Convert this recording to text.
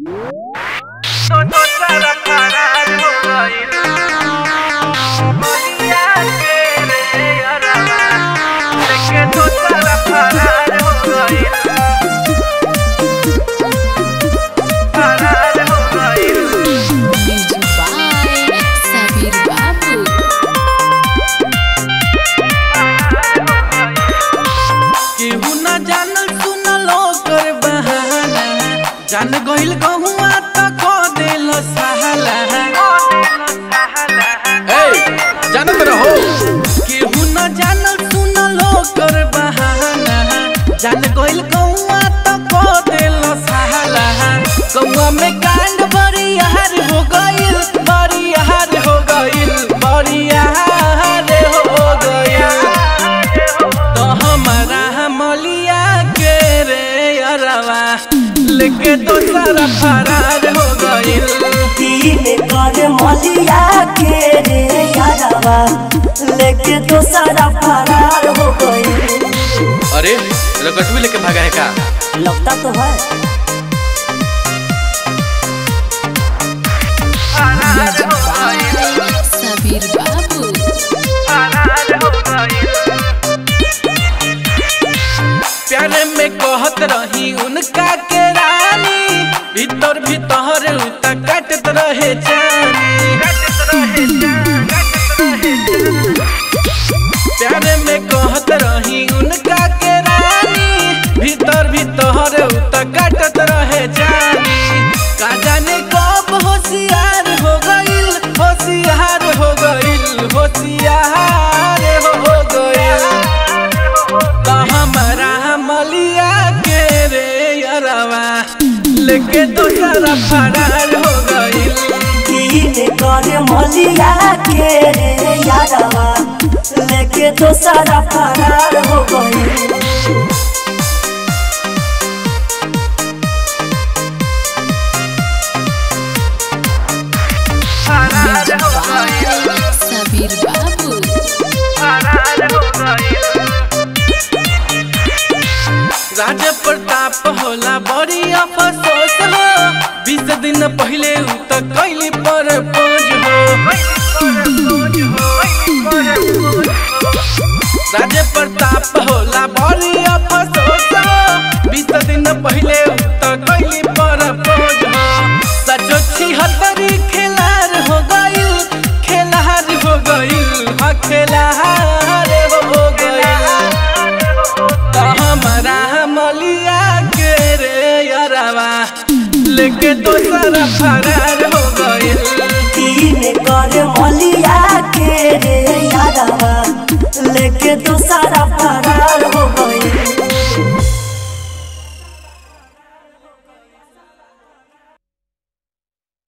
तो तो सारा फरार हो गइल बलिया के रे अरवा लेके तो सारा फरार हो गइल फरार हो गइल Music by Sabir Babu. केहू न जानल सुनल ओकर बहाना जान गइल गहुआ त क देल सहाला ए जानत रहो केहू न जानल सुनल ओकर बहाना जान गइल गहुआ त क देल सहाला गहुआ में कांड बड़ी यार हो गइल बड़ी यार हो गइल बड़ी यार हो गइल तो हमारा मलिया के रे अरवा लेके तो सारा फरार हो गइल तीन कर मलिया के रे यारवा लेके तो सारा फरार हो गई अरे रकटवी लेके भागा है का लगता तो है फरार हो गइल Sabir Babu. फरार हो गइल प्यारे में कहत रही उनका के रानी भीतर भीतर उता काटत रहे जानी कटत रहे जान कटत रहे जान प्यारे में कहत रही उनका के रानी भीतर भीतर उता काटत रहे जानी का जाने कब होशियार हो गइल होशियार हो गइल होशियार हो गइल तो हमारा मलिया के रे अरवा लेके तो सारा फरार हो गइल तीन कर मलिया के रे यारवा लेके तो सारा फरार हो गई फरार Music हो गइल by Sabir Babu. फरार हो गइल राज प्रताप होला बड़ी अफसोस हो बीस दिन पहले उ त कैली पर पोज हो राज प्रताप होला बड़ी अफसोस हो बीस दिन पहले उ त कैली पर पोज हो सचो छिहत्तरी खेलार हो गइल खेलार हो गइल हाँ खेलार हो गइल तो हमारा मलिया के रे अरवा लेके तो सारा फरार हो गइल तीन कर मलिया के रे यारवा लेके तो सारा